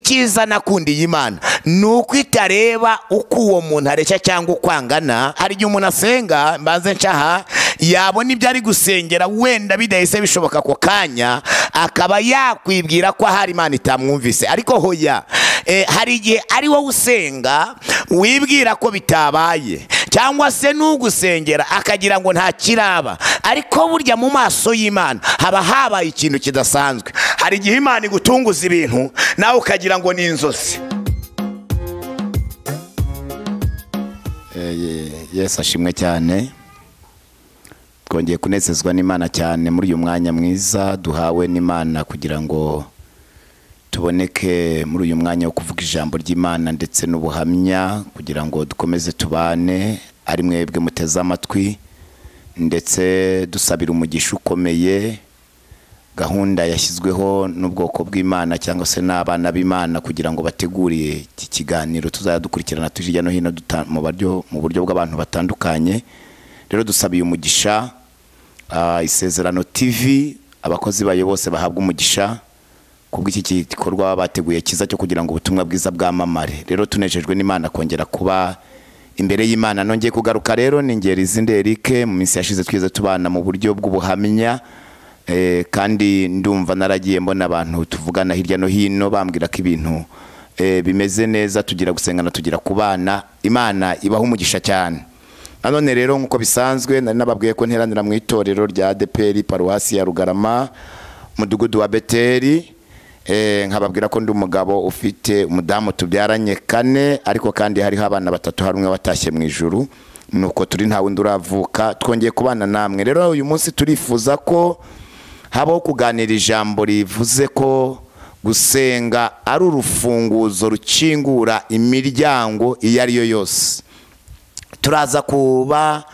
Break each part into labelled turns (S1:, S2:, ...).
S1: icyiza nakundiye imana ni uko itareba uko uwo muntu areshya cyangwa uko angana hari igihe umuntu asenga mbanze nshaha yabona ibyo ari gusengera wenda bidahise bishoboka ako kanya akaba yakwibwira ko ahari imana itamwumvise ariko hoya Eh, hari igihe ari wowe usenga wibwira ko bitabaye cyangwa se n'ugusengera akagira ngo nta kiraba ariko burya mu maso y'imana haba habaye ikintu kidasanzwe hari igihe imana igutunguza ibintu nawe ukagira ngo ni inzozi
S2: yesu ashimwe cyane twongeye kunezezwa n'imana cyane muri uyu mwanya mwiza duhawe n'imana kugira ngo tuboneke muri uyu mwanya wo kuvuga ijambo ry'imana ndetse n'ubuhamya kugira ngo dukomeze tubane ari mwebwe muteze amatwi ndetse dusabira umugisha ukomeye gahunda yashyizweho n'ubwoko bw'imana cyangwa se n'abana b'imana kugira ngo bategure iki kiganiro tuzajya dukurikirana tuje hirya no hino duta- mu baryo- mu buryo bw'abantu batandukanye rero dusabiye umugisha ah, isezerano tv abakozi bayo bose bahabwa umugisha kubwo iki gikorwa bateguye cyiza cyo kugira ngo ubutumwa bwiza bwamamare rero tunejejwe n'imana kongera kuba imbere y'imana nongeye kugaruka rero ni ngeri z'inderike mu minsi yashize twize tubana mu buryo bw'ubuhamya eh, kandi ndumva naragiye mbona abantu tuvugana hirya no hino bambwira ko ibintu eh, bimeze neza tugira gusengana tugira kubana imana ibaha umugisha cyane nanone rero nk'uko bisanzwe nari nababwiye ko nteranira mu itorero rya adeperi paruwasi ya rugarama umudugudu wa beteri Eh, nkababwira ko ndi umugabo ufite umudamu tubyaranye kane ariko kandi hariho abana batatu hari umwe watashye mu ijuru nuko turi nta wundi uravuka twongeye kubana namwe rero uyu munsi turifuza ko habaho kuganira ijambo rivuze ko gusenga ari urufunguzo rukingura imiryango iyo ari yo yose turaza kuba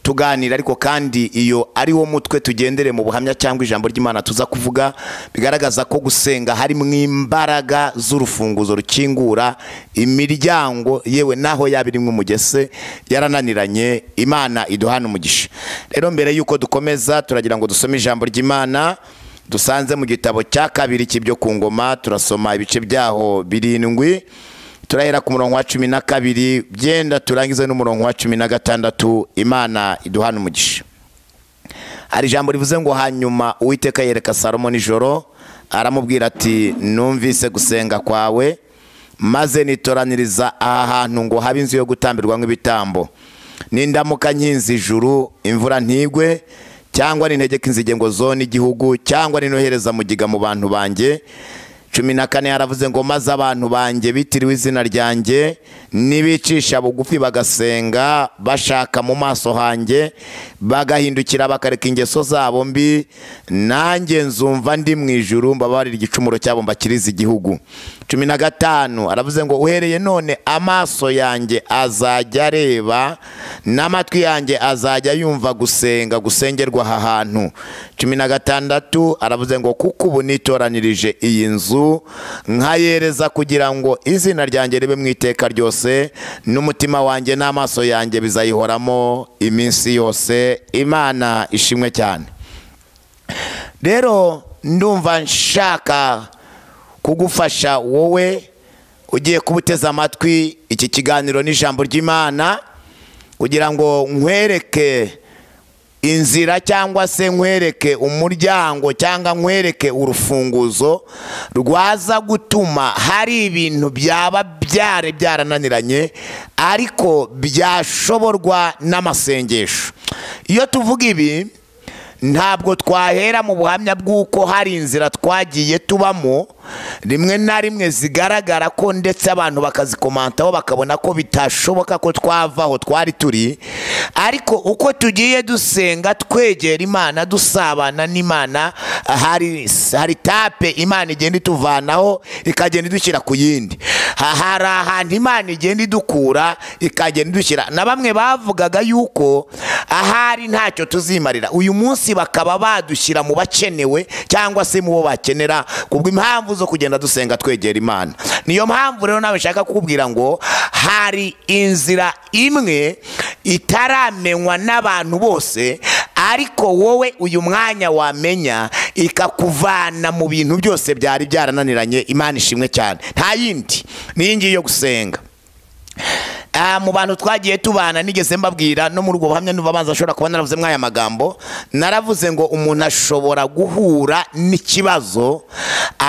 S2: tuganira ariko kandi iyo ari wo mutwe tugendere mu buhamya cyangwa ijambo ry'imana tuza kuvuga bigaragaza ko gusenga harimo imbaraga z'urufunguzo rukingura imiryango yewe naho yaba irimo umugese yarananiranye imana iduhana umugisha rero mbere y'uko dukomeza turagira ngo dusome ijambo ry'imana dusanze mu gitabo cya kabiri cy'ibyo ku ngoma turasoma ibice byaho birindwi turahera ku murongo wa cumi na kabiri byenda turangize n'umurongo wa cumi na gatandatu imana iduhana umugisha hari ijambo rivuze ngo hanyuma uwiteka yereka salomo nijoro aramubwira ati numvise gusenga kwawe maze nitoraniriza aha hantu ngo habe inzu yo gutambirwamo ibitambo nindamuka nkinze ijuru imvura ntigwe cyangwa nintegeka inzige ngo zone igihugu cyangwa ninohereza mugiga mu bantu banjye cumi na kane yaravuze ngo maze abantu banjye bitiriwe izina ryanjye nibicisha bugufi bagasenga bashaka mu maso hanjye bagahindukira bakareka ingeso zabo mbi nanjye nzumva ndi mu ijuru mbabarira igicumuro cyabo mbakiriza igihugu cumi na gatanu aravuze ngo uhereye none amaso yanjye azajya areba n'amatwi yanjye azajya yumva gusenga gusengerwa aha hantu cumi na gatandatu aravuze ngo kuko ubu nitoranirije iyi nzu nkayereza kugira ngo izina ryanjye ribe mu iteka ryose n'umutima wanjye n'amaso yanjye bizayihoramo iminsi yose imana ishimwe cyane rero ndumva nshaka kugufasha wowe ugiye kuba uteze amatwi iki kiganiro n'ijambo ry'imana kugira ngo nkwereke inzira cyangwa se nkwereke umuryango cyangwa nkwereke urufunguzo rwaza gutuma hari ibintu byaba byare byarananiranye ariko byashoborwa n'amasengesho iyo tuvuga ibi ntabwo twahera mu buhamya bw'uko hari inzira twagiye tubamo rimwe na rimwe zigaragara ko ndetse abantu bakazikomantaho bakabona ko bitashoboka ko twava aho twari turi ariko uko tugiye dusenga twegera imana dusabana n'imana hari hari tape imana igenda ituvanaho ikagenda idushyira ku yindi Ha- hari ahantu imana igenda idukura ikagenda idushyira na bamwe bavugaga yuko ahari ntacyo tuzimarira uyu munsi bakaba badushyira mu bakenewe cyangwa se mu bo bakenera kubwo impamvu zo kugenda dusenga twegera imana niyo mpamvu rero nawe nshaka kukubwira ngo hari inzira imwe itaramenywa n'abantu bose ariko wowe uyu mwanya wamenya ikakuvana mu bintu byose byari byarananiranye imana ishimwe cyane nta yindi n'iyi ngiyi yo gusenga Ah, mu bantu twagiye tubana nigeze mbabwira no muri ubwo buhamya n'ubabanza ashobora kuba naravuze mw'aya magambo naravuze ngo umuntu ashobora guhura n'ikibazo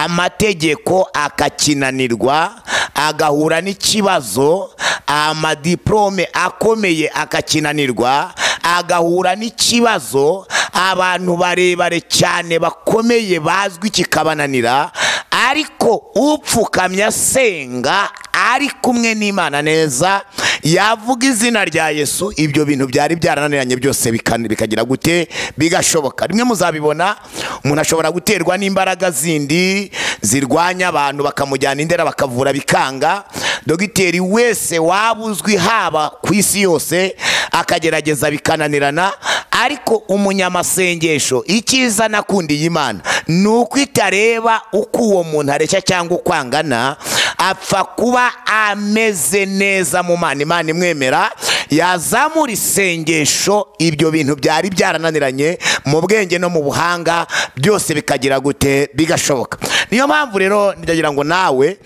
S2: amategeko akakinanirwa agahura n'ikibazo amadiplome akomeye akakinanirwa agahura n'ikibazo abantu barebare cyane bakomeye bazwi kikabananira ariko upfukamye asenga ari kumwe n'imana neza yavuga izina rya yesu ibyo bintu byari byarananiranye byose bika- bikagira gute bigashoboka rimwe muzabibona umuntu ashobora guterwa n'imbaraga zindi zirwanya abantu bakamujyana indera bakavura bikanga dogiteri wese waba uzwi haba ku isi yose akagerageza bikananirana ariko umunyamasengesho icyiza nakundiye imana ni uko itareba uko uwo muntu areshya cyangwa uko angana apfa kuba ameze neza mu mana imana imwemera yazamura isengesho ibyo bintu byari byarananiranye mu bwenge no mu buhanga byose bikagira gute bigashoboka niyo mpamvu rero ndagira ngo nawe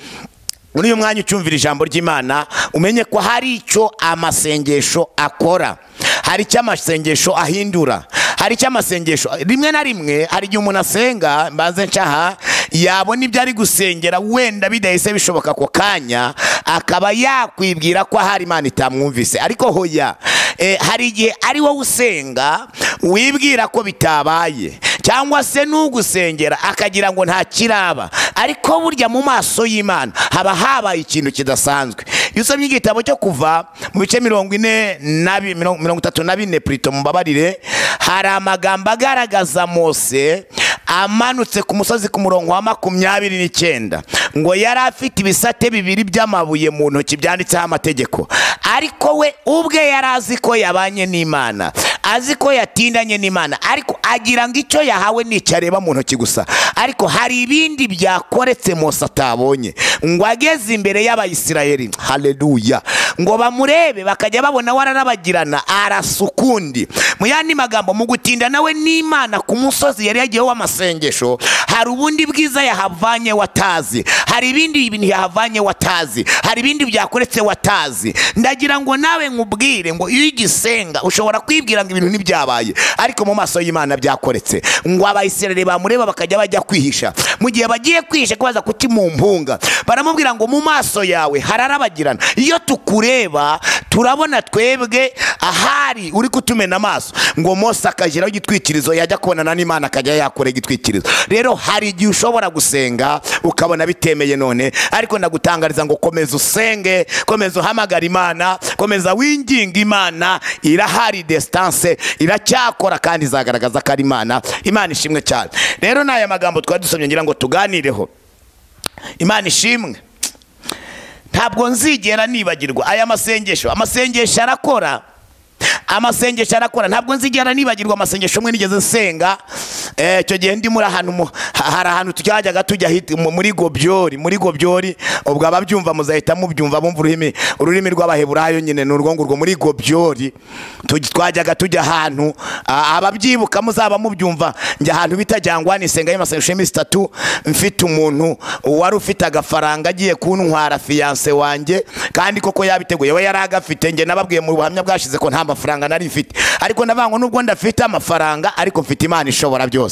S2: muri uyu mwanya ucumvira ijambo ry'imana umenye ko hari icyo amasengesho akora hari icyo amasengesho ahindura hari icyo amasengesho rimwe na rimwe hari igihe umuntu asenga mbanze ncaha yabona ibyo ari gusengera wenda bidahise bishoboka ako kanya akaba yakwibwira ko ahari imana itamwumvise ariko hoya eh, hari igihe ari wowe usenga wibwira ko bitabaye cyangwa se n'ugusengera akagira ngo nta kiraba ariko burya mu maso y'imana haba habaye ikintu kidasanzwe iyo usomye igitabo cyo kuva mu bice mirongo ine na bi- mirongo mirongo itatu na bine purito mubabarire hari amagambo agaragaza mose amanutse ku musozi ku murongo wa makumyabiri n'icyenda ngo yari afite ibisate bibiri by'amabuye mu ntoki byanditseho amategeko ariko we ubwe yari azi ko yabanye n'imana azi ko yatindanye n'imana ariko agira ngo icyo yahawe ni icyo areba mu ntoki gusa ariko hari ibindi byakoretse mose atabonye ngo ageze imbere y'abayisiraheli haleluya ngo bamurebe bakajya babona waranabagirana arasa ukundi mu yandi magambo mu gutinda nawe n'imana ku musozi yari yagiyeho w'amasengesho hari ubundi bwiza yahavanye watazi hari ibindi bintu yahavanye watazi hari ibindi byakoretse watazi ndagira ngo nawe nkubwire ngo iyo ugisenga ushobora kwibwira ngo ibintu ntibyabaye ariko mu maso y'imana byakoretse ngo abayisiraheli bamureba bakajya bajya kwihisha mu gihe bagiye kwihisha kubaza kuki mu mpunga baramubwira ngo mu maso yawe hararabagirana iyo tukureba turabona twebwe ahari uri kutumena amaso ngo mose akageraho igitwikirizo yajya kubonana n'imana akajya yakora igitwikirizo rero hari igihe ushobora gusenga ukabona bitemeye none ariko ndagutangariza ngo komeza usenge komeza uhamagara imana komeza winginga imana irahari desitanse iracyakora kandi izagaragaza ko ari imana imana ishimwe cyane rero ni aya magambo twari dusomye ngira ngo tuganireho imana ishimwe ntabwo nzigera nibagirwa aya masengesho amasengesho arakora amasengesho arakora ntabwo nzigera nibagirwa amasengesho umwe nigeze nsenga Eh, icyo gihe ndimo ahantu mu- ha- hari ahantu twajyaga tujya hit- mu- muri gobyori muri gobyori ubwo ababyumva muzahita mubyumva bumva ururimi ururimi rw'abaheburayo nyine ni urwo ngurwo muri gobyori tuj- twajyaga tujya ahantu ah, ababyibuka muzaba mubyumva njya ahantu bita jyangwani senga y'amasengesho y'iminsi itatu mfite umuntu wari ufite agafaranga agiye kuntwara fiyanse wanjye kandi koko yabiteguye we yari agafite njye nababwiye mu buhamya bwashize ko nta mafaranga nari mfite ariko ndavangwa n'ubwo ndafite amafaranga ariko mfite imana ishobora byose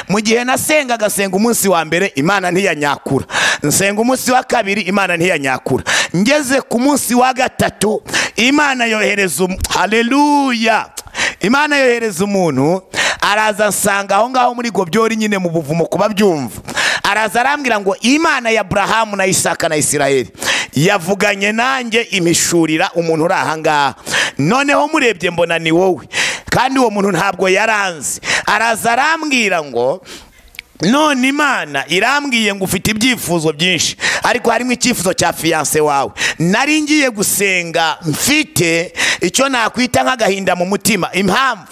S2: mu gihe nasengaga senga umunsi wa mbere imana ntiyanyakura nsenga umunsi wa kabiri imana ntiyanyakura ngeze ku munsi wa gatatu imana yohereza um... haleluya imana yohereza umuntu araza nsanga aho ngaho muri gobyori nyine mu buvumo kuba byumva araza arambwira ngo imana ya burahamu na isaka na isirayeli yavuganye nanjye imishurira umuntu uri ahangaha noneho murebye mbona ni wowe kandi uwo muntu ntabwo yaranze araza arambwira ngo none imana irambwiye ngo ufite ibyifuzo byinshi ariko harimo icyifuzo cya fiyanse wawe nari ngiye gusenga mfite icyo nakwita nk'agahinda mu mutima impamvu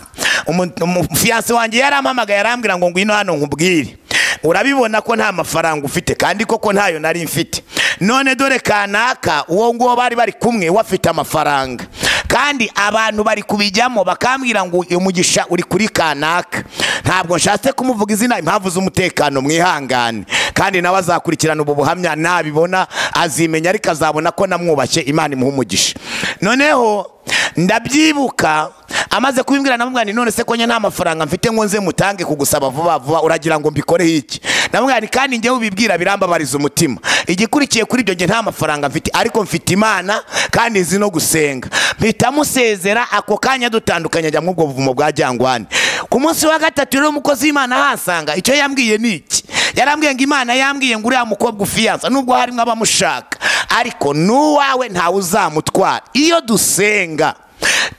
S2: umu- umu- fiyanse wanjye yarampamagaye arambwira ngo ngwino hano nkubwire urabibona ko nta mafaranga ufite kandi koko ntayo nari mfite none dore kanaka uwo nguwo bari bari kumwe we afite amafaranga kandi abantu bari kubijyamo bakambwira ngo uyu mugisha uri kuri kanaka ntabwo nshatse kumuvuga izina impamvu z'umutekano mwihangane kandi nawe azakurikirana ubu buhamya nabibona azimenya ariko azabona ko namwubashye imana imuha umugisha noneho ndabyibuka amaze kubimbwira namubwira nti none se ko njye nta mafaranga mfite ngo nze mutange kugusaba vuba vuba uragira ngo mbikoreho iki namubwira nti kandi njyewe ubibwira birambabariza umutima igikurikiye kuri ibyo njye nta mafaranga mfite ariko mfite imana kandi nzi no gusenga mpita musezera ako kanya dutandukanye ajya muri ubwo buvumo bwa jyangwane ku munsi wa gatatu rero umukozi w'imana ahasanga icyo yambwiye ni iki yarambwiye ngo imana yambwiye ngo uriya mukobwa ufiyansa nubwo harimo abamushaka ariko n'uwawe ntawe uzamutwara iyo dusenga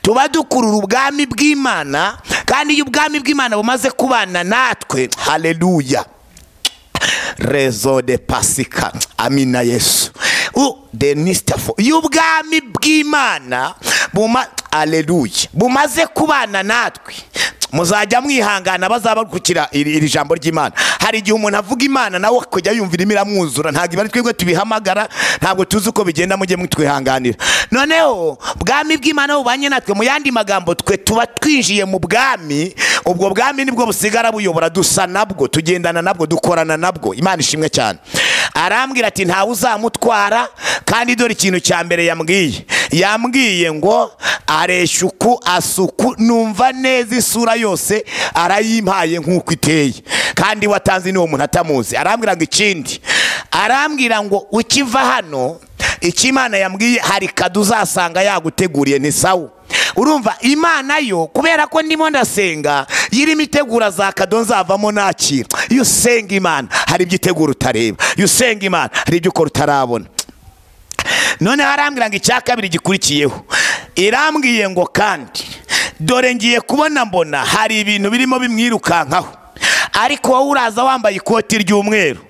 S2: tuba dukurura ubwami bw'imana kandi iyo ubwami bw'imana bumaze kubana natwe hareruya rezo de pasika amina yesu u denisitafo iyo ubwami bw'imana buma hareruya bumaze kubana natwe muzajya mwihangana bazaba gukira iri iri jambo ry'imana hari igihe umuntu avuga imana nawe akajya yumva irimo iramwuzura ntabwo ari twebwe tubihamagara ntabwo tuzi uko bigenda mujye mutwihanganira noneho bwami bw'imana bubanye natwe mu yandi magambo twe tuba twinjiye mu bwami ubwo bwami nibwo busigara buyobora dusa nabwo tugendana nabwo dukorana nabwo imana ishimwe cyane arambwira ati ntawe uzamutwara kandi dore ikintu cya mbere yambwiye yambwiye ngo areshyuku asuku numva neza isura yose arayimpaye nk'uko iteye kandi watanze n'uwo muntu atamuzi arambwira ngo ikindi arambwira ngo ukiva hano icyo imana yambwiye hari kado uzasanga yaguteguriye ni sawa urumva imana yo kubera ko ndimo ndasenga yirimo itegura za kado nzavamo nakira iyo usenga imana hari ibyo itegura utareba iyo usenga imana hari ibyo ukora utarabona noneho arambwira ngo icya kabiri gikurikiyeho irambwiye ngo kandi dore ngiye kubona mbona hari ibintu birimo bimwirukankaho ariko wowe uraza wambaye ikoti ry'umweru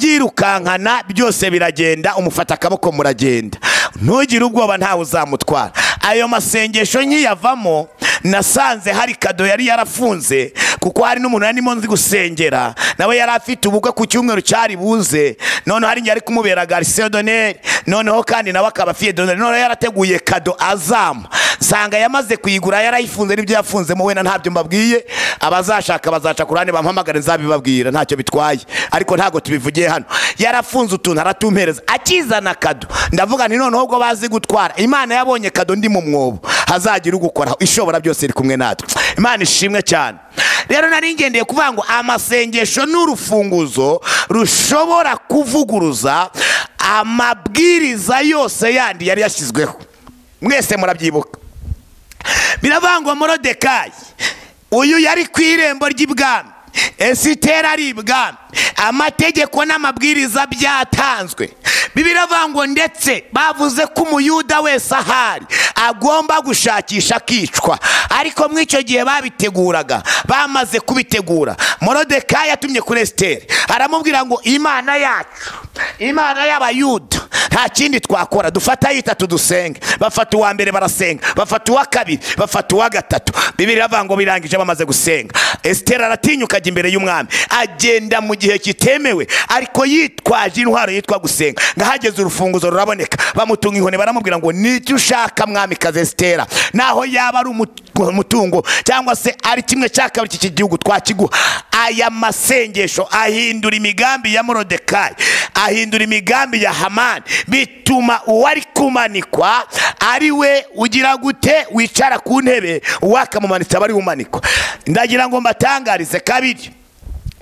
S2: urabyirukankana byose biragenda umufata akaboko muragenda ntugire ubwoba ntawe uzamutwara ayo masengesho nkiyavamo nasanze hari kado yari yarafunze kuko hari n'umuntu yarimo nzi gusengera nawe yari afite ubukwe ku cyumweru cyari buze noneho hari ari kumubera garisiyo doneri noneho kandi nawe akaba afiye doneri noneho yarateguye kado azama nsanga yamaze kuyigura yarayifunze n'ibyo yafunzemo wenda ntabyo mbabwiye abazashaka bazaca ku ruhande bampamagare nzabibabwira ntacyo bitwaye ariko ntabwo tubivugiye hano yarafunze utuntu aratumpereza akizana kado ndavuga nti noneho ubwo bazi gutwara imana yabonye kado ndi mu mwobo hazagira ugukoraho ishobora byose iri kumwe natwe imana ishimwe cyane rero nari ngendeye kuvuga ngo amasengesho ni urufunguzo rushobora kuvuguruza amabwiriza yose yandi yari yashyizweho mwese murabyibuka biravuga ngo morodekayi uyu yari ku irembo ry'ibwami esitera ari ibwami amategeko n'amabwiriza byatanzwe biravuga ngo ndetse bavuze ko umuyuda wese ahari agomba gushakisha akicwa ariko muri icyo gihe babiteguraga bamaze kubitegura morodekayi yatumye kuri esiteri aramubwira ngo imana yacu imana y'abayuda nta kindi twakora dufata ayitatu dusenge bafata uwa mbere barasenga bafata uwa kabiri bafata uwa gatatu bibiri bava ngo birangije bamaze gusenga esiteri aratinyuka ajya imbere y'umwami agenda mu gihe kitemewe ariko yitwaje intwaro yitwa gusenga ngahageze urufunguzo ruraboneka bamutunga inkoni baramubwira ngo n'icyo ushaka mwami kazi esitera naho yaba ari umutungo cyangwa se ari kimwe cya kabiri cy'iki gihugu twakiguha aya masengesho ahindura imigambi ya morodekayi ahindura imigambi ya hamani bituma uwari kumanikwa ari we ugira gute wicara ku ntebe wakamumanitsa bari bumanikwa ndagira ngo mbatangarize kabiri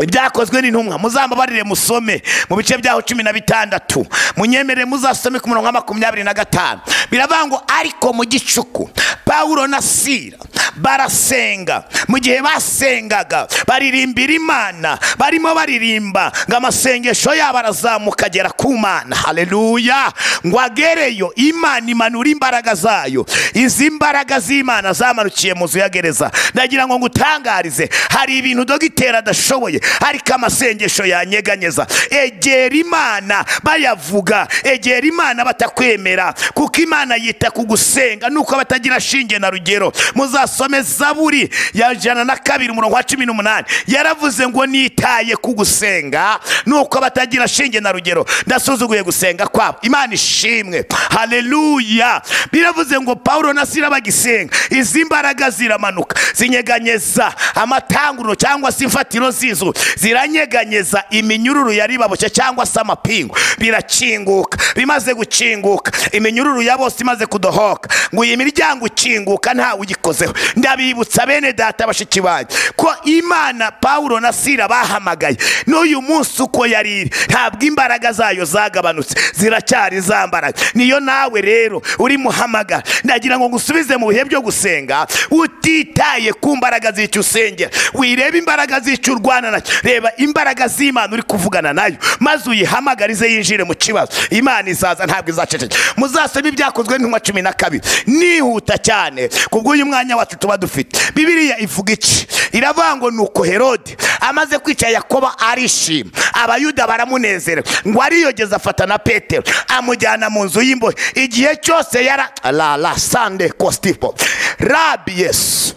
S2: ibyakozwe n'intumwa muzambabarire musome mu bice byaho cumi na bitandatu munyemerere muzasome ku murongo wa makumyabiri na gatanu biravuga ngo ariko mu gicuku pawulo na sira barasenga mu gihe basengaga baririmbira imana barimo baririmba ngo amasengesho yabo arazamuka agera ku mana hareruya ngo agereyo imana imanura imbaraga zayo izi mbaraga z'imana zamanukiye mu nzu ya gereza ndagira ngo ngutangarize hari ibintu dogiteri adashoboye ariko amasengesho yanyeganyeza egera imana bayavuga egera imana batakwemera kuko imana yita ku gusenga nuko batagira shinge na rugero muzasoma dusome zaburi ya jana na kabiri umurongo wa cumi n'umunani yaravuze ngo nitaye ku gusenga nuko abatagira shinge na rugero ndasuzuguye gusenga kwabo imana ishimwe haleluya biravuze ngo pawulo na sira bagisenga izi mbaraga ziramanuka zinyeganyeza amatanguriro cyangwa se imfatiro z'izu ziranyeganyeza iminyururu yari baboshye cyangwa se amapingu birakinguka bimaze gukinguka iminyururu ya bose imaze kudohoka ngo iyi miryango ikinguka ntawe uyikozeho ndabibutsa bene data bashiki banyu ko imana pawulo na sira bahamagaye n'uyu munsi uko yari iri ntabwo imbaraga zayo zagabanutse ziracyari za mbaraga niyo nawe rero uri muhamagara ndagira ngo ngusubize mu bihe byo gusenga utitaye ku mbaraga z'icyo usengera wirebe imbaraga z'icyo urwana nacyo reba imbaraga z'imana uri kuvugana nayo maze uyihamagarize yinjire mu kibazo imana izaza ntabwo izaceceka muzasome ibyakozwe n'intumwa cumi na kabiri nihuta cyane ku bw'uyu mwanya wacu tuba dufite bibiriya ivuga iki iravuga ngo nuko herode amaze kwica yakoba arishima abayuda baramunezerewe ngo ariyogeza afata na petero amujyana mu nzu y'imbohe igihe cyose yara la la sande kostipo rabi yesu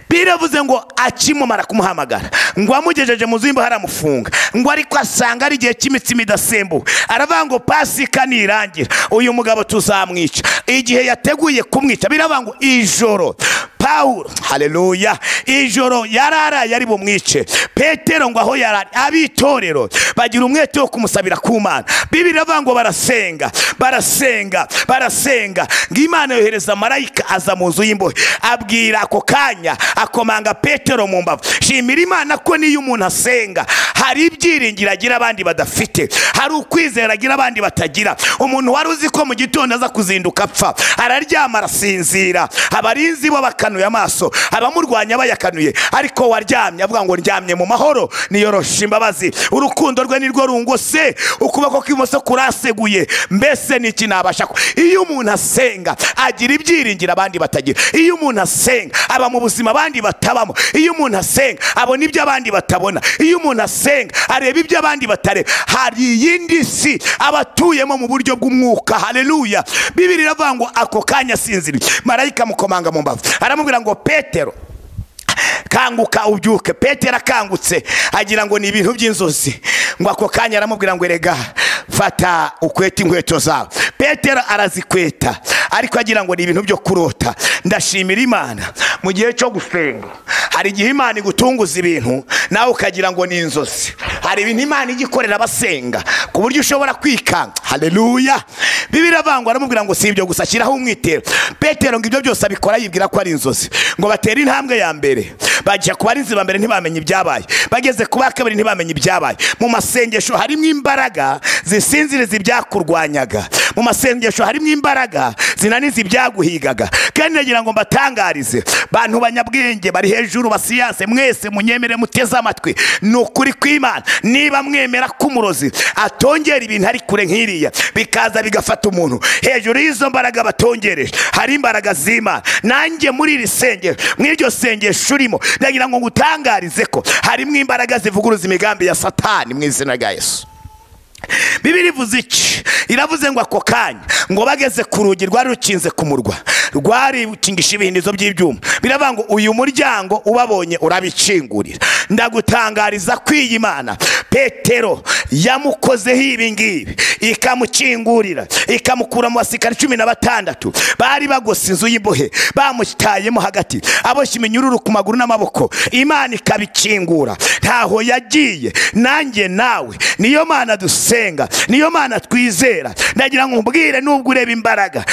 S2: biravuze ngo akimumara kumuhamagara ngo amugejeje mu zimba haramufunga ngo ariko asanga ari igihe cy'imitsima idasembuwe aravuga ngo pasika nirangira uyu mugabo tuzamwica igihe yateguye kumwica biravuga ngo ijoro pawulo hareruya ijoro yararaye ari bumwice petero ngo aho yarari abitorero bagira umwete wo kumusabira ku mana bibiri iravuga ngo barasenga barasenga barasenga ngo imana yohereza marayika aza mu nzu y'imbohe abwira ako kanya akomanga petero mu mbavu shimira imana ko niyo umuntu asenga hari ibyiringiro agira abandi badafite hari ukwizera agira abandi batagira umuntu wari uzi ko mu gitondo aza kuzinduka apfa araryama arasinzira abarinzi bo bakana yakanuye amaso abamurwanya bayakanuye ariko waryamye avuga ngo ndyamye mu mahoro niyoroshe imbabazi urukundo rwe nirwo rungose ukuboko kw'imoso kuraseguye mbese ni iki nabasha ku iyo umuntu asenga agira ibyiringiro abandi batagira iyo umuntu asenga aba mu buzima abandi batabamo iyo umuntu asenga abona ibyo abandi batabona iyo umuntu asenga areba ibyo abandi batareba hari iyindi si abatuyemo mu buryo bw'umwuka haleluya bibiri iravuga ngo ako kanya asinziriye marayika mukomanga mu mbavu aramubwira ngo petero kanguka ubyuke petero akangutse agira ngo ni ibintu by'inzozi ngo ako kanya aramubwira ngo erega fata ukwete inkweto zawe petero arazikweta ariko agira ngo ni ibintu byo kurota ndashimira imana mu gihe cyo gusenga hari igihe imana igutunguza ibintu nawe ukagira ngo ni inzozi hari ibintu imana ijya ikorera abasenga ku buryo ushobora kwikanga hareruya bibiri avangwa aramubwira ngo si ibyo gusa ashyiraho umwitero petero ngo ibyo byose abikora yibwira ko ari inzozi ngo batere intambwe ya mbere bajya ku barinzi ba mbere ntibamenye ibyabaye bageze ku ba kabiri ntibamenye ibyabaye mu masengesho harimo imbaraga zisinziriza ibyakurwanyaga mu masengesho harimo imbaraga zinaniza ibyaguhigaga kandi nagira ngo mbatangarize bantu banyabwenge bari hejuru basiyanse mwese munyemere muteze amatwi ni ukuri kw'imana niba mwemera ko umurozi atongera ibintu ari kure nk'iriya bikaza bigafata umuntu hejuru y'izo mbaraga batongereje hari imbaraga z'imana nanjye muri iri sengero mw'iryo sengesho urimo ndagira ngo ngutangarize ko harimo imbaraga zivuguruza imigambi ya satani mu izina rya yesu bibiri ivuze iki iravuze ngo ako kanya ngo bageze ku rugi rwari rukinze ku murwa rwari rukingisha ibihindizo by'ibyuma biravuga ngo uyu muryango ubabonye urabikingurira ndagutangariza ko iyi mana petero yamukozeho ibi ngibi ikamukingurira ikamukura mu basirikare cumi na batandatu bari bagose inzu y'imbohe bamutayemo hagati aboshye iminyururu ku maguru n'amaboko imana ikabikingura ntaho yagiye nanjye nawe niyo mana dusenga dusenga niyo mana twizera ndagira ngo mbwire nubwo ureba imbaraga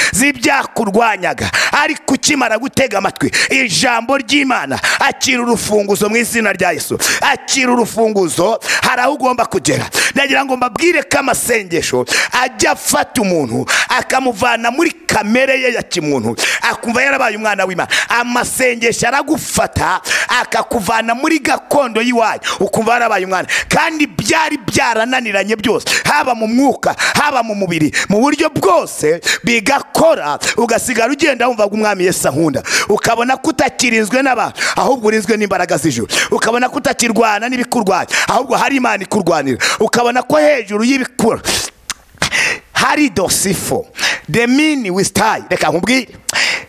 S2: z'ibyakurwanyaga ariko ukimara gutega amatwi ijambo ry'imana akira urufunguzo mu izina rya yesu akira urufunguzo hari aho ugomba kugera ndagira ngo mbabwire ko amasengesho ajya afata umuntu akamuvana muri kamere ye ya kimuntu akumva yarabaye umwana w'imana amasengesho aragufata akakuvana muri gakondo y'iwanyu ukumva yarabaye umwana kandi byari byarananiranye byose haba mu mwuka haba mu mubiri mu buryo bwose bigakora ugasigara ugenda wumva ko umwami Yesu ahunda ukabona ko utakirinzwe n'abantu ahubwo urinzwe n'imbaraga z'ijoro ukabona ko utakirwana n'ibikurwanya ahubwo hari imana ikurwanira ukabona ko hejuru y'ibikura hari dosifo demini wisitayi reka nkubwire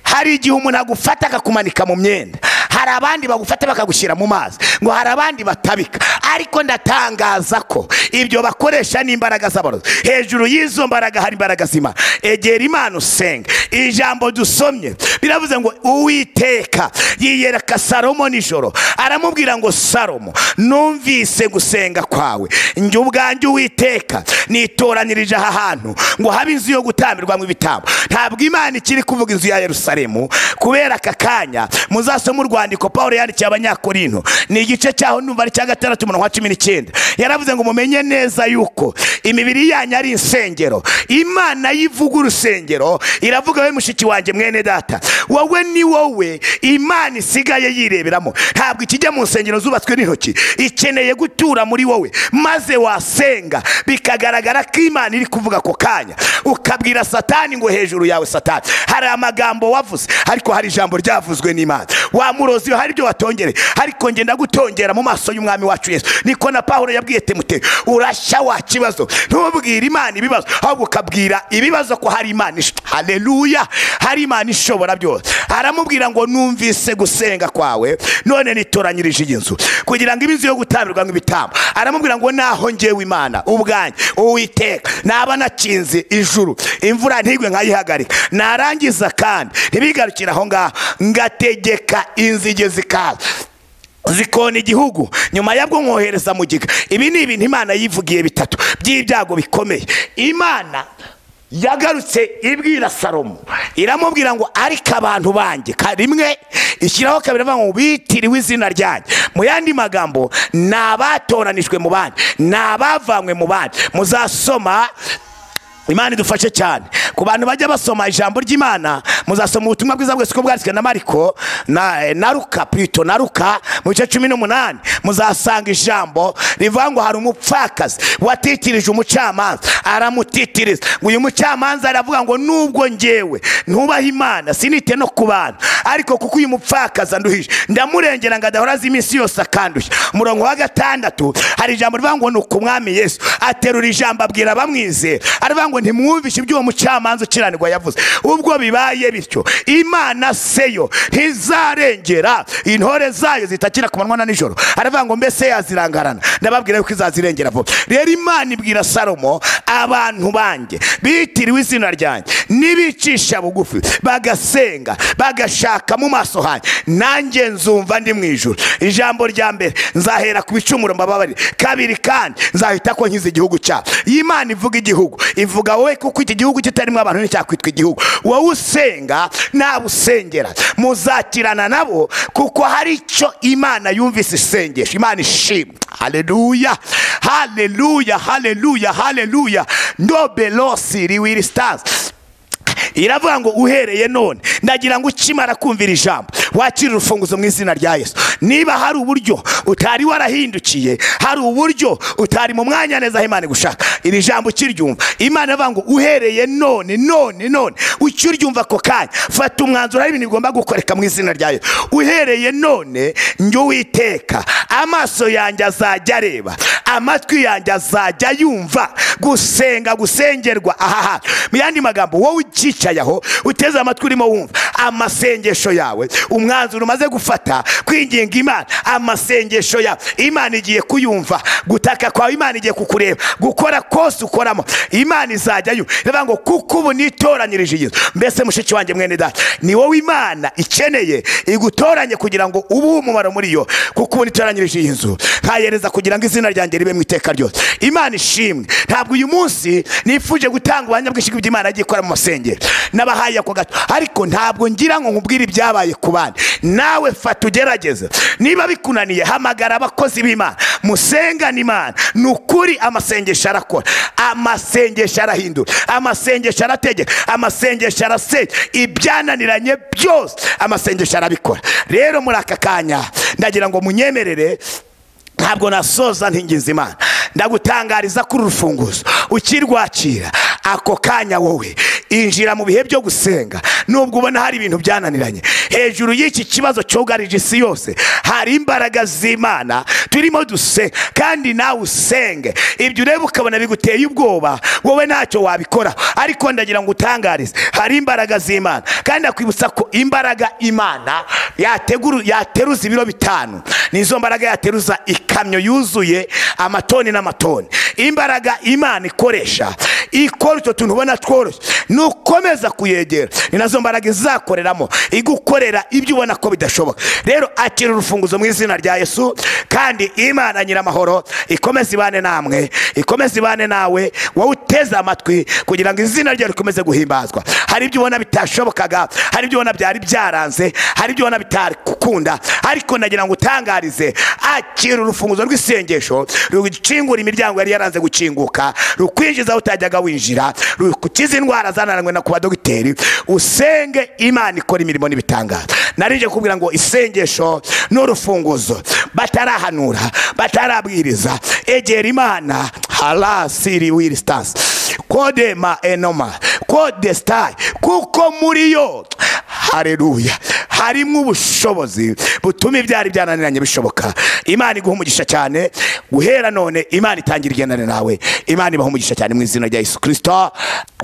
S2: hari igihe umuntu agufata akakumanika mu myenda hari abandi bagufata bakagushyira mu mazi ngo hari abandi batabika ariko ndatangaza ko ibyo bakoresha ni imbaraga z'abarozi hejuru y'izo mbaraga hari imbaraga z'imana egera imana usenga ijambo dusomye biravuze ngo uwiteka yiyereka salomo nijoro aramubwira ngo salomo numvise gusenga kwawe njye ubwanjye uwiteka nitoranyirije aha hantu ngo habe inzu yo gutambirwamo ibitambo ntabwo imana ikiri kuvuga inzu ya yerusalemu kubera aka kanya muzasoma urwandiko paul yandikiye abanyakorinto ni igice cyaho numva ari cya gatandatu umurongo wa cumi n'icyenda yaravuze ngo mumenye neza yuko imibiri yanyu ari insengero imana yivuga urusengero iravuga we mushiki wanjye mwene data wowe ni wowe imana isigaye yireberamo ntabwo ikijya mu nsengero zubatswe n'intoki ikeneye gutura muri wowe maze wasenga bikagaragara ko imana iri kuvuga ako kanya ukabwira satani ngo hejuru yawe satani hari amagambo wavuze ariko hari ijambo ryavuzwe n'imana wamurozi hari ibyo watongereye ariko ngenda gutongera mu maso y'umwami wacu yesu niko na paul yabwiye temuteyo urashya wa kibazo ntubwire imana ibibazo ahubwo ukabwira ibibazo ko hari imana ish- haleluya hari imana ishobora byose aramubwira ngo numvise gusenga kwawe none nitoranyirije iyi nzu kugira ngo iminsi yo gutambirwamo ibitambo aramubwira ngo naho ngewe imana ubwanjye uwiteka naba nakinze ijuru imvura ntigwe nkayihagarika narangiza kandi ntibigarukire aho ngaho ngategeka inzige zikaza zikona igihugu nyuma yabwo nkohereza mu giga ibi ni ibintu imana yivugiye bitatu by'ibyago bikomeye imana yagarutse ibwira salomo iramubwira ngo ariko abantu banjye ka- rimwe ishyiraho kabiri avuga ngo bitiriwe izina ryanjye mu yandi magambo ni abatoranijwe mu bandi ni abavanywe mu bandi muzasoma imana idufashe cyane ku bantu bajya basoma ijambo ry'imana muzasoma ubutumwa bwiza bwese uko bwanditswe na mariko na, eh, na ruka plito na ruka mu bice cumi n'umunani muzasanga ijambo rivuga ngo hari umupfakazi watitirije umucamanza aramutitiriza ngo uyu mucamanza aravuga ngo nubwo njyewe ntubaha imana sinite no ku bantu ariko kuko uyu mupfakazi anduhije ndamurengera ngo adahora azi iminsi yose akandushya umurongo wa gatandatu hari ijambo rivuga ngo ni ukumwami yesu aterura ijambo abwira abamwizera aravuga ngo ntimwumvishe iby'uwo mucamanza ukiranirwa yavuze ubwo bibaye bityo imana seyo ntizarengera intore zayo zitakira ku manywa na nijoro aravuga ngo mbese yazirangarana ndababwira yuko izazirengera vuba rero imana ibwira salomo abantu banjye bitiriwe izina ryanjye nibicisha bugufi bagasenga bagashaka mu maso hanjye nanjye nzumva ndi mu ijoro ijambo rya mbere nzahera ku bicumuro mbababarire kabiri kandi nzahita ko nkiza igihugu cyabo iyi imana ivuga igihugu ivuga wowe kuko iki gihugu kitarimo abantu nticyakwitwa igihugu wowe usenga nawe usengera muzakirana nabo kuko hari icyo imana yumvise isengesha imana ishimwe haleluya haleluya haleluya haleluya ndobelosi riwiri stars iravuga ngo uhereye none ndagira ngo ukimara kumvira ijambo wakire urufunguzo mu izina rya yesu niba hari uburyo utari warahindukiye hari uburyo utari mu mwanya neza aho imana igushaka iri jambo ukiryumva imana ivuga ngo uhereye none none none ukiryumva ako kanya fata umwanzuro hari ibintu bigomba gukoreka mu izina rya yesu uhereye none njye uwiteka amaso yanjye azajya areba amatwi yanjye azajya yumva gusenga gusengerwa aha hantu mu yandi magambo wowe ucyicaye aho uteze amatwi urimo wumva amasengesho yawe umwanzuro umaze gufata kwinginga imana amasengesho yawe imana igiye kuyumva gutaka kwawe imana igiye kukureba gukora kose ukoramo imana izajya yumva iravuga ngo kuko ubu nitoranyirije iyi nzu mbese mushiki wanjye mwene data ni wowe imana ikeneye igutoranye kugira ngo ubu umumaro muri yo kuko ubu nitoranyirije iyi nzu nkahereza kugira ngo izina ryanjye ribe mu iteka ryose imana ishimwe ntabwo uyu munsi nifuje gutanga ubuhamya bw'ishyi bw'imana yagiye ikora mu masengero n'abahaye ako gato ariko ntabwo ngira ngo nkubwire ibyabaye ku bandi nawe fata ugerageze niba bikunaniye hamagara abakozi b'imana musengane imana ni ukuri amasengesho arakora amasengesho arahindura amasengesho arategeka amasengesho arasenya ibyananiranye byose amasengesho arabikora rero muri aka kanya ndagira ngo munyemerere ntabwo nasoza ntingiza imana ndagutangariza kuri urufunguzo ukirwakira ako kanya wowe injira mu bihe byo gusenga nubwo ubona hari ibintu byananiranye hejuru y'iki kibazo cyugarije isi yose hari imbaraga z'imana turimo dusenga kandi nawe usenge ibyo ureba ukabona biguteye ubwoba wowe ntacyo wabikora ariko ndagira ngo utangarize hari imbaraga z'imana kandi ndakwibutsa ko imbaraga imana yateguru- yateruza ibiro bitanu nizo mbaraga yateruza ikamyo yuzuye amatoni n'amatoni imbaraga imana ikoresha ikora utwo tuntu ubona tworoshye nukomeza kuyegera ni nazo mbaraga izakoreramo igukorera ibyo ubona ko bidashoboka rero akira urufunguzo mu izina rya yesu kandi imana nyiramahoro ikomeze ibane namwe ikomeze ibane nawe wowe uteze amatwi kugira ngo izina rye rikomeze guhimbazwa hari ibyo ubona bitashobokaga hari ibyo ubona byari byaranze hari ibyo ubona bitari gukunda ariko nagira ngo utangarize akira urufunguzo rw'isengesho rucingura imiryango yari yaranze gukinguka rukwinjiza aho utajyaga winjira rukiza indwara zananiranywe na ku badogiteri usenge imana ikora imirimo n'ibitangaza narije kubwira ngo isengesho n'urufunguzo batarahanura batarabwiriza egera imana harasiri wiristansi kodema enoma kode sitayi kuko muri yo hareruya harimo ubushobozi butuma ibyari byananiranye bishoboka imana iguha umugisha cyane guhera none imana itangira igendane nawe imana ibaha umugisha cyane mu izina rya yesu kirisito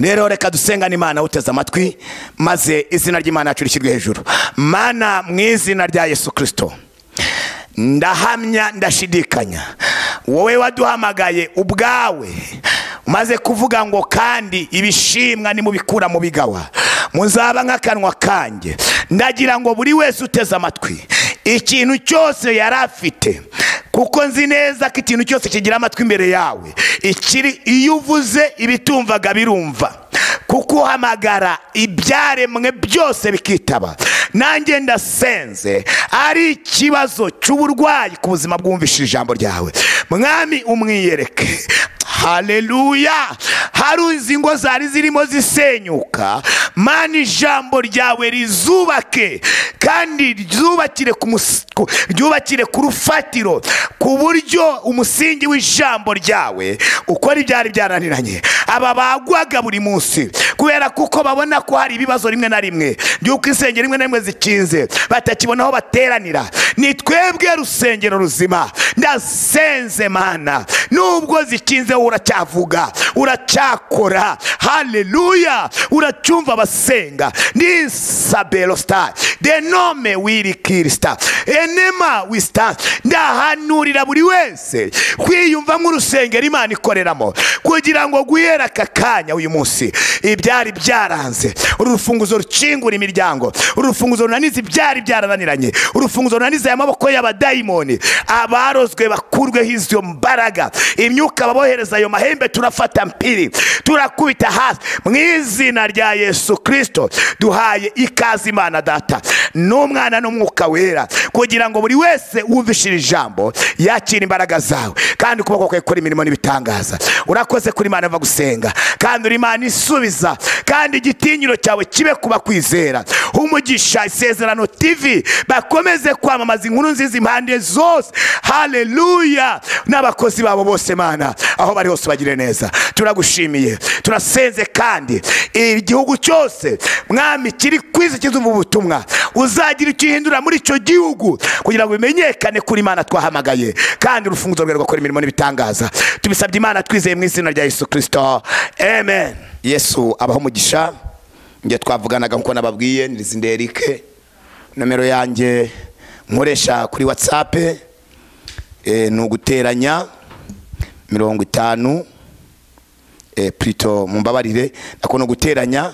S2: rero reka dusengane imana uteze amatwi maze izina ry'imana yacu rishyirwe hejuru mana mu izina rya yesu kirisito ndahamya ndashidikanya wowe waduhamagaye ubwawe maze kuvuga ngo kandi ibishimwa nimubikura mu bigawa muzaba nk'akanwa kanjye ndagira ngo buri wese uteze amatwi ikintu cyose yari afite kuko nzi neza ko ikintu cyose kigira amatwi imbere yawe ikiri iyo uvuze ibitumvaga birumva kuko uhamagara ibyaremwe byose bikitaba nanjye ndasenze ari ikibazo cy'uburwayi ku buzima bwumvishije ijambo ryawe mwami umwiyereke haleluya hari uzi ingo zari zirimo zisenyuka mani ijambo ryawe rizubake kandi ryubakire ku mus- ku- ryubakire ku rufatiro ku buryo umusingi w'ijambo ryawe ukora ibyari byaraniranye aba bagwaga buri munsi kubera kuko babona ko hari ibibazo rimwe na rimwe by'uko insengero rimwe na rimwe zikinze batakibona aho bateranira ni twebwe rusengero ruzima ndasenze mana nubwo zikinze wowe uracyavuga uracyakora haleluya uracyumva abasenga ni sabelo star denome wiri kirista enema wista ndahanurira buri wese kwiyumva nk'urusengero imana ikoreramo kugira ngo guhera aka kanya uyu munsi ibyari byaranze uru rufunguzo rukingura imiryango uru rufunguzo runaniza ibyari byarananiranye uru rufunguzo runaniza aya maboko y'abadayimoni abarozwe bakurweho izo mbaraga imyuka babohereza ayo mahembe turafata mpiri turakubita hasi mu izina rya yesu kirisito duhaye ikaze imana data n'umwana n'umwuka wera kugira ngo buri wese wumvishire ijambo yakire imbaraga zawe kandi ukuboko kwe kuri imirimo n'ibitangaza urakoze kuri imana va gusenga kandi uri imana isubiza kandi igitinyiro cyawe kibe kuba kwizera umugisha isezerano tv bakomeze kwamamaza inkuru nziza impande zose haleluya n'abakozi babo bose mana aho bari hose bagire neza turagushimiye turasenze kandi igihugu cyose mwami kiri kwiza kizuva ubutumwa uzagira icyo uhindura muri icyo gihugu kugira ngo bimenyekane kuri imana twahamagaye kandi urufunguzo rwe rugakora imirimo n'ibitangaza tubisabye imana twizeye mu izina rya yesu kirisito amen yesu abaho umugisha njye twavuganaga nk'uko nababwiye nyirizinde erike nomero yanjye nkoresha kuri watsapu eh, ni uguteranya mirongo itanu eh, plito mumbabarire ako ni uguteranya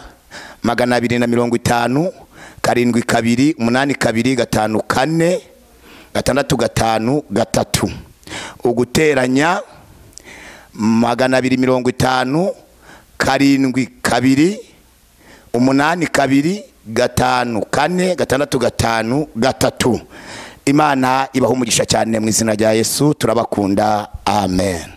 S2: magana abiri na mirongo itanu karindwi kabiri umunani kabiri gatanu kane gatandatu gatanu gatatu uguteranya magana abiri mirongo itanu karindwi kabiri umunani kabiri gatanu kane gatandatu gatanu gatatu imana ibaha umugisha cyane mu izina rya yesu turabakunda amen